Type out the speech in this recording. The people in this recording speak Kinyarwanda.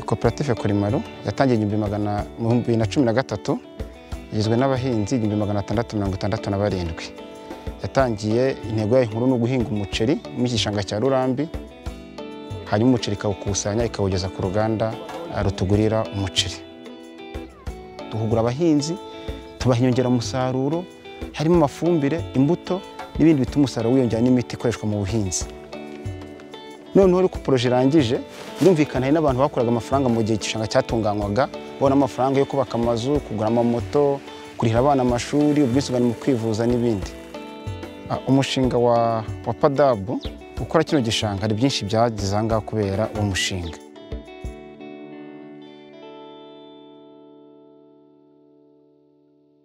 koperative Korimaro yatangiye igihumbi magana mu bihumbi na cumi na gatatu igizwe n'abahinzi igihumbi magana atandatu mirongo itandatu na barindwi yatangiye intego yayo nkuru ni uguhinga umuceri mu gishanga cya Rurambi hanyuma umuceri ikawukusanya ikawugeza ku ruganda eh, rutugurira umuceri duhugura abahinzi tubaha inyongeramusaruro harimo amafumbire imbuto n'ibindi bituma umusaruro wiyongera n'imiti ikoreshwa mu buhinzi noneho ariko poroje irangije birumvikana hari n'abantu bakoraga amafaranga mu gihe igishanga cyatunganywaga babona amafaranga yo kubaka amazu kugura amamoto kurihira abana amashuri ubwisungane mu kwivuza n'ibindi Ah, umushinga wa wa padabu ukora kino gishanga hari byinshi byagezeho aha ngaha kubera uwo mushinga